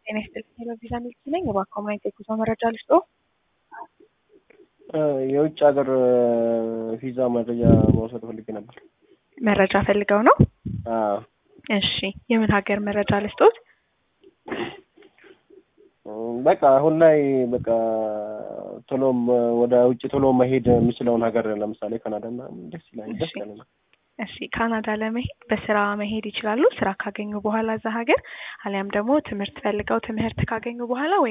ጤና ይስጥልኝ ቴሌቪዥን ሚልክ ነኝ። እባክዎ ምን አይነት የጉዞ መረጃ ልስጥዎ? የውጭ ሀገር ቪዛ መረጃ መውሰድ ፈልጌ ነበር። መረጃ ፈልገው ነው? አዎ እሺ የምን ሀገር መረጃ ልስጥዎት? በቃ አሁን ላይ በቃ ቶሎም ወደ ውጭ ቶሎ መሄድ የምችለውን ሀገር ለምሳሌ ካናዳ ምናምን ደስ ይላል ደስ ይለኛል። እሺ ካናዳ ለመሄድ በስራ መሄድ ይችላሉ። ስራ ካገኙ በኋላ እዛ ሀገር አሊያም ደግሞ ትምህርት ፈልገው ትምህርት ካገኙ በኋላ ወይ